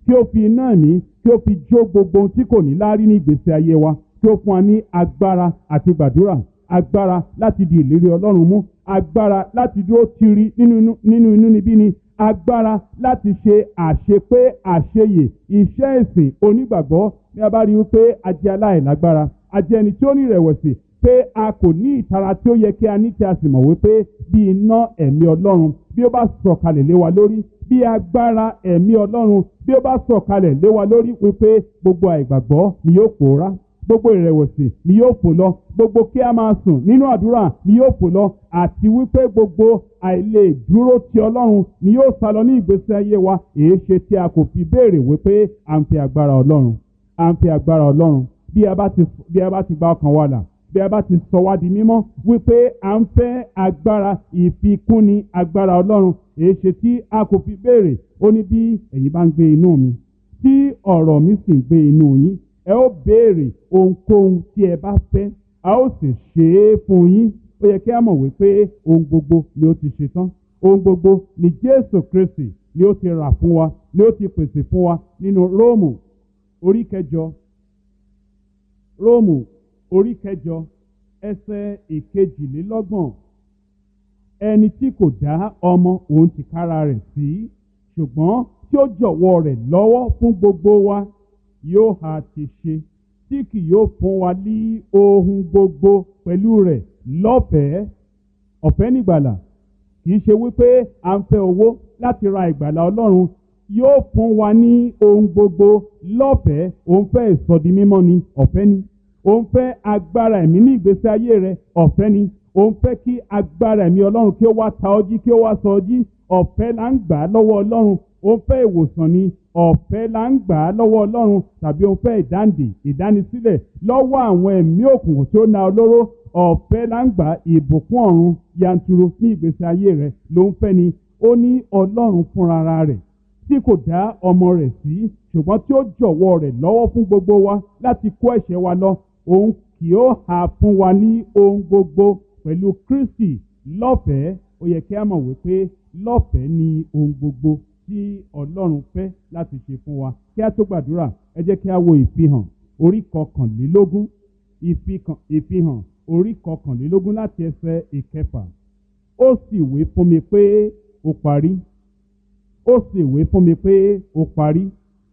kí ó fi iná ẹ̀mí kí ó fi jó gbogbo ohun tí kò ní láárí ní ìgbésí ayé wa kí ó fún wa ní agbára àti gbàdúrà agbára láti di ìlérí ọlọ́run mú agbára láti dúró tiri nínú nínú inú níbí ni agbára láti ṣe àṣepé àṣeyè iṣẹ́ ìsìn onígbàgbọ́ ní a bá rí i pé a jẹ́ aláìlágbára a jẹ́ ẹni tí ó ní ìrẹ̀wẹ̀sì pé a kò ní ìtara tí ó yẹ kí a ní tí a sì mọ̀ wípé bí iná ẹ̀mí ọlọ́run bí ó bá sọ̀kalẹ̀ lé wa lórí bí agbára ẹ̀mí ọlọ́run bí ó bá sọ̀kalẹ̀ lé wa lórí wípé gbogbo àìgbàgbọ́ ni yóò pòórá gbogbo ìrẹ̀wẹ̀sì ni yóò fò lọ gbogbo kí a máa sùn nínú àdúrà ni yóò fò lọ àti wípé gbogbo àìlè dúró ti ọlọ́run ni yóò sá lọ ní ìgbésí ayé wa èé ṣe tí a kò fi béèrè wípé à ń fi agbára ọlọ́run à ń fi agbára ọlọ́run bí a bá ti bí a bá ti gba ọkàn wa là bí a bá ti sọ wá di mímọ́ wípé à ń fẹ́ agbára ìfikúnni agbára ọlọ́run èé ṣe tí a kò fi béèrè ó ní bí ẹ̀yin bá ń gbé inú mi tí ọ̀rọ̀ mi sì ń gbé inú yín ẹ ó béèrè ohunkóhun tí ẹ bá fẹ́ a ó sì ṣe é fún yín ó yẹ kí a mọ̀ wípé ohun gbogbo ni ó ti ṣe tán ohun gbogbo ni Jésù Kristi ni ó ti rà fún wa ni ó ti pèsè fún wa nínú Róòmù orí kẹjọ Róòmù orí kẹjọ ẹsẹ̀ ìkejìlélọ́gbọ̀n ẹni tí kò dá ọmọ òun tìkára rẹ̀ sí ṣùgbọ́n tí ó jọ̀wọ́ rẹ̀ lọ́wọ́ fún gbogbo wa yóò ha ti ṣe tí kì yóò fún wa ní ohun gbogbo pẹ̀lú rẹ̀ lọ́fẹ̀ẹ́ ọ̀fẹ́ nígbàlà kì í ṣe wípé à ń fẹ́ owó láti ra ìgbàlà Ọlọ́run yóò fún wa ní ohun gbogbo lọ́fẹ̀ẹ́ òun fẹ́ ìsọdi mímọ́ ni ọ̀fẹ́ ni òun fẹ́ agbára ẹ̀mí ní ìgbésí ayé rẹ̀ ọ̀fẹ́ ni òun fẹ́ kí agbára ẹ̀mí Ọlọ́run kí ó wá ta ọjí kí ó wá sọ ọjí ọ̀fẹ́ là ń gbà á lọ́wọ́ Ọlọ́run òun fẹ́ ìwòsàn ni ọ̀fẹ́ là ń gbà á lọ́wọ́ Ọlọ́run tàbí òun fẹ́ ìdáǹdè ìdánisílẹ̀ lọ́wọ́ àwọn ẹ̀mí òkùnkùn tí ó na olóró ọ̀fẹ́ là ń gbà ìbùkún ọ̀run yanturu ní ìgbésí ayé rẹ̀ ló ń fẹ́ ni ó ní Ọlọ́run fúnra rẹ̀ tí kò dá ọmọ rẹ̀ sí ṣùgbọ́n tí ó jọ̀wọ́ rẹ̀ lọ́wọ́ fún gbogbo wa láti kó ẹ̀ṣẹ̀ wa lọ òun kì ó hà fún wa ní ohun gbogbo pẹ̀lú Kristi lọ́fẹ̀ẹ́ ó yẹ kí a mọ̀ wípé lọ́fẹ̀ẹ́ ni ohun gbogbo tí Ọlọ́run fẹ́ láti ṣe fún wa kí a tó gbàdúrà ẹ jẹ́ kí a wo ìfihàn orí kọkànlélógún ìfihàn orí kọkànlélógún láti ẹsẹ̀ ìkẹfà ó sì wé fún mi pé ó parí ó sì wé fún mi pé ó parí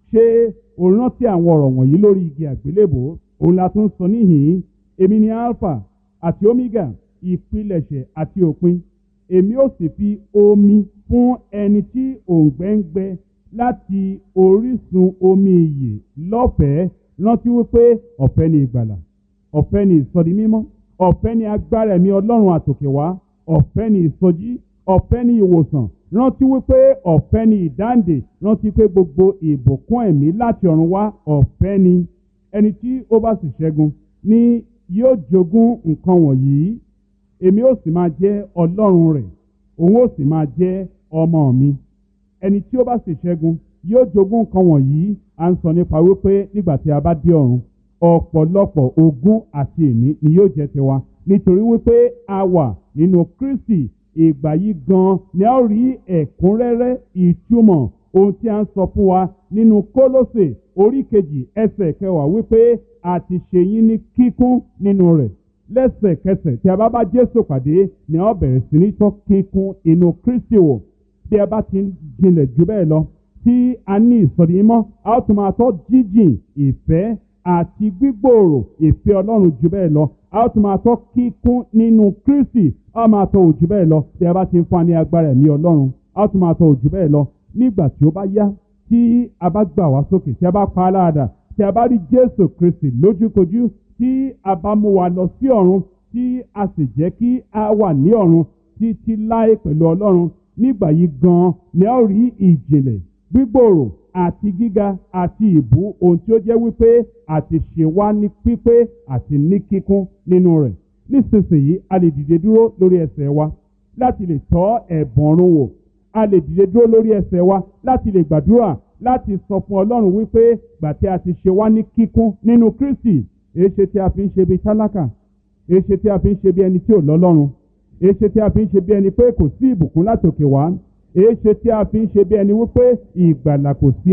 ṣé o rántí àwọn ọ̀rọ̀ wọ̀nyí lórí igi àgbélébò òun la tún sọ níhìn-ín èmi ni alpha àti omega ìpilẹ̀ṣẹ̀ àti òpin èmi ó sì fi omi fún ẹni tí òǹgbẹ ń gbẹ láti orísun omi ìyè lọ́fẹ̀ẹ́ rántí wípé ọ̀fẹ́ ni ìgbàlà ọ̀fẹ́ ni ìsọdi mímọ́ ọ̀fẹ́ ni agbára ẹ̀mí ọlọ́run àtòkè wá ọ̀fẹ́ ni ìsọjí ọ̀fẹ́ ni ìwòsàn rántí wípé ọ̀fẹ́ ni ìdáǹdè rántí pé gbogbo ìbùkún ẹ̀mí láti ọ̀run wá ọ̀fẹ́ ni ẹni tí ó bá sì ṣẹ́gun ni yóò jogún nǹkan wọ̀nyí èmi ó sì máa jẹ́ ọlọ́run rẹ̀ òun ó sì máa jẹ́ ọmọ mi ẹni tí ó bá sì ṣẹ́gun yóò jogún nǹkan wọ̀nyí à ń sọ nípa wípé nígbà tí a bá dé ọ̀run ọ̀pọ̀lọpọ̀ ogún àti ìní ni yóò jẹ́ tiwa nítorí wípé a wà nínú Kristi ìgbà yìí gan ni a ó rí ẹ̀kúnrẹ́rẹ́ ìtumọ̀ ohun tí a ń sọ fún wa nínú Kólósè orí kejì ẹsẹ̀ kẹwàá wípé a ti ṣe yín ní kíkún nínú rẹ̀ lẹ́sẹ̀kẹsẹ̀ tí a bá bá Jésù pàdé ni a ó bẹ̀rẹ̀ sí ní tọ́ kíkún inú Kristi wò bí a bá ti ń jinlẹ̀ jù bẹ́ẹ̀ lọ tí a ní ìsọ̀rí mọ́ a ó tún máa tọ́ jíjìn ìfẹ́ àti gbígbòòrò ìfẹ́ Ọlọ́run jù bẹ́ẹ̀ lọ a ó tún máa tọ́ kíkún nínú Kristi a ó máa tọ́ òjù bẹ́ẹ̀ lọ bí a bá ti ń fún wa ní agbára ẹ̀mí Ọlọ́run a ó tún máa tọ́ òjù bẹ́ẹ̀ lọ nígbà tí ó bá yá tí a bá gbà wá sókè tí a bá pa á láàdà tí a bá rí Jésù Kristi lójúkojú tí a bá mú wa lọ sí ọ̀run tí a sì jẹ́ kí a wà ní ọ̀run títí láé pẹ̀lú Ọlọ́run nígbà yìí gan-an ni a ó rí ìjìnlẹ̀ gbígbòòrò àti gíga àti ìbú ohun tí ó jẹ́ wípé àti ṣe wá ní pípé àti ní kíkún nínú rẹ̀ nísinsìnyí a lè dìde dúró lórí ẹsẹ̀ wa láti lè tọ́ ẹ̀bùn ọ̀run wò a lè dìde dúró lórí ẹsẹ̀ wa láti lè gbàdúrà láti sọ fún Ọlọ́run wípé gbà tí a ti ṣe wá ní kíkún nínú Kristi èé ṣe tí a fi ń ṣe bí tálákà èé ṣe tí a fi ń ṣe bí ẹni tí ò lọ́lọ́run èé ṣe tí a fi ń ṣe bí ẹni pé kò sí ìbùkún látòkè wá èé ṣe tí a fi ń ṣe bí ẹni wípé ìgbàlà kò sí mọ́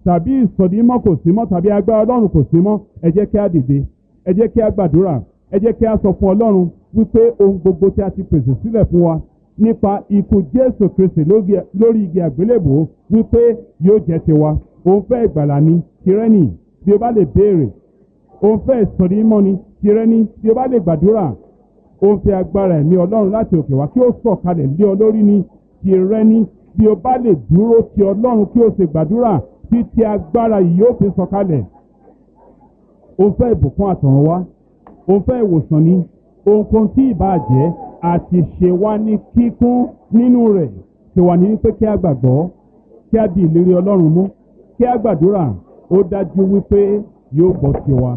tàbí ìsọdímọ́ kò sí mọ́ tàbí agbára ọlọ́run kò sí mọ́ ẹ jẹ́ kí a dìde ẹ jẹ́ kí a gbàdúrà ẹ jẹ́ kí a sọ fún ọlọ́run wípé ohun gbogbo tí a ti pèsè sílẹ̀ fún wa nípa ikú jésù kristi lórí igi àgbélébò wípé yóò jẹ́ tiwa òun fẹ́ ìgbàlà ni tirẹ́nì bí o bá lè béèrè òun fẹ́ ìsọdímọ́ ni tirẹ́nì bí o bá lè gbàdúrà òun fẹ́ agbára ẹ̀mí ọlọ́run láti òkè wá kí ó sọ̀kalẹ̀ lé ọ lórí ni tirẹ́nì bí o bá lè dúró ti ọlọ́run kí o sì gbàdúrà títí agbára yìí yóò fi sọ̀kalẹ̀ òun fẹ́ ìbùkún àtọ̀run wá òun fẹ́ ìwòsàn ni ohunkóhun tí ìbáà jẹ́ àti ṣe wá ní kíkún nínú rẹ̀ ṣe wà ní wípé kí a gbàgbọ́ kí a di ìlérí ọlọ́run mú kí a gbàdúrà ó dájú wípé yóò gbọ́ tiwa.